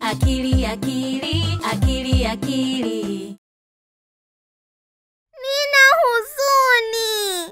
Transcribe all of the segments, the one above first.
akili akili akili akili Nina huzuni.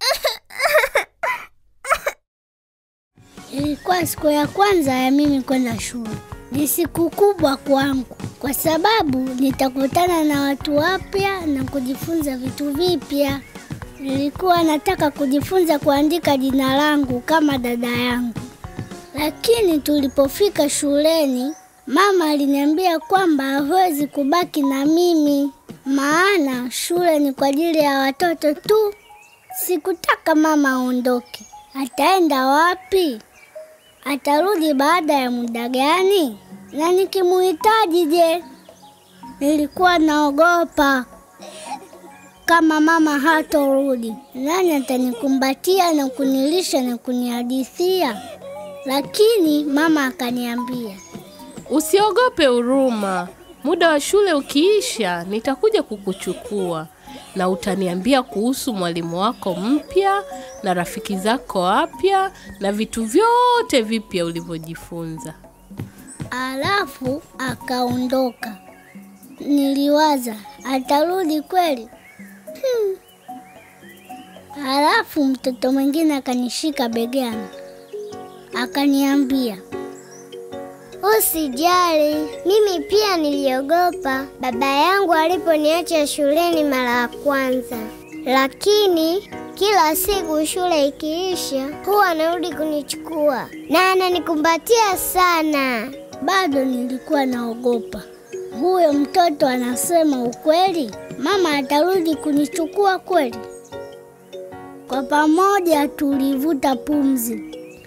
Ilikuwa siku ya kwanza ya mimi kwenda shule. Ni siku kubwa kwangu kwa sababu nitakutana na watu wapya na kujifunza vitu vipya. Nilikuwa nataka kujifunza kuandika jina langu kama dada yangu, lakini tulipofika shuleni, mama aliniambia kwamba hawezi kubaki na mimi, maana shule ni kwa ajili ya watoto tu. Sikutaka mama aondoke. Ataenda wapi? Atarudi baada ya muda gani? Na nikimuhitaji je? Nilikuwa naogopa kama mama hatorudi, nani atanikumbatia na kunilisha na kunihadithia? Lakini mama akaniambia, Usiogope Huruma, muda wa shule ukiisha nitakuja kukuchukua na utaniambia kuhusu mwalimu wako mpya na rafiki zako wapya na vitu vyote vipya ulivyojifunza. alafu akaondoka. Niliwaza atarudi kweli? Hmm. Alafu mtoto mwingine akanishika begani akaniambia, Usijali, mimi pia niliogopa baba yangu aliponiacha shuleni mara ya kwanza, lakini kila siku shule ikiisha huwa anarudi kunichukua na ananikumbatia sana. bado nilikuwa naogopa. Huyo mtoto anasema ukweli? Mama atarudi kunichukua kweli? Kwa pamoja tulivuta pumzi.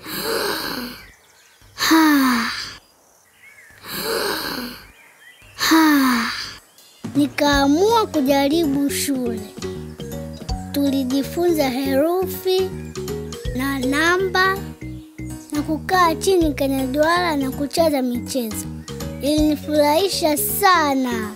Nikaamua kujaribu shule. Tulijifunza herufi na namba na kukaa chini kwenye duara na kucheza michezo. Ilinifurahisha sana.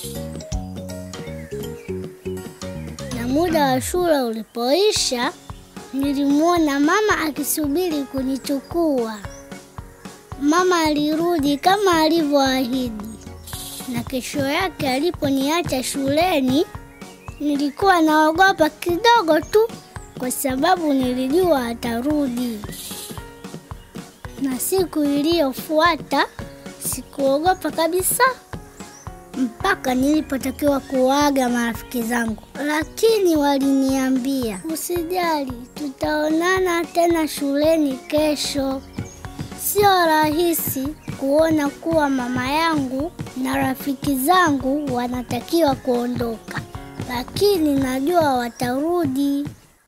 Na muda wa shule ulipoisha, nilimwona mama akisubiri kunichukua. Mama alirudi kama alivyoahidi, na kesho yake aliponiacha shuleni, nilikuwa naogopa kidogo tu, kwa sababu nilijua atarudi. Na siku iliyofuata sikuogopa kabisa mpaka nilipotakiwa kuaga marafiki zangu, lakini waliniambia usijali, tutaonana tena shuleni kesho. Sio rahisi kuona kuwa mama yangu na rafiki zangu wanatakiwa kuondoka, lakini najua watarudi.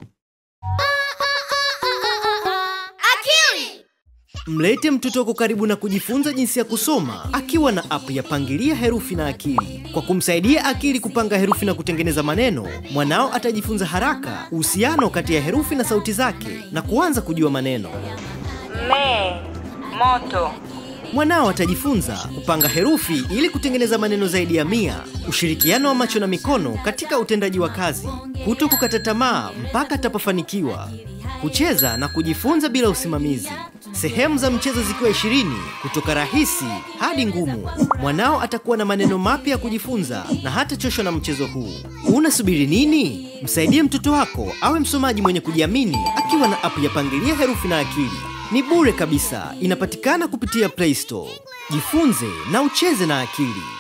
Mlete mtoto wako karibu na kujifunza jinsi ya kusoma akiwa na app ya Pangilia Herufi na Akili. Kwa kumsaidia akili kupanga herufi na kutengeneza maneno, mwanao atajifunza haraka uhusiano kati ya herufi na sauti zake na kuanza kujua maneno. Me, moto. Mwanao atajifunza kupanga herufi ili kutengeneza maneno zaidi ya mia, ushirikiano wa macho na mikono katika utendaji wa kazi, kuto kukata tamaa mpaka atapofanikiwa, kucheza na kujifunza bila usimamizi, sehemu za mchezo zikiwa ishirini kutoka rahisi hadi ngumu. Mwanao atakuwa na maneno mapya ya kujifunza na hatachoshwa na mchezo huu. Unasubiri nini? Msaidie mtoto wako awe msomaji mwenye kujiamini akiwa na app ya Pangilia Herufi na Akili. Ni bure kabisa, inapatikana kupitia Play Store. Jifunze na ucheze na akili.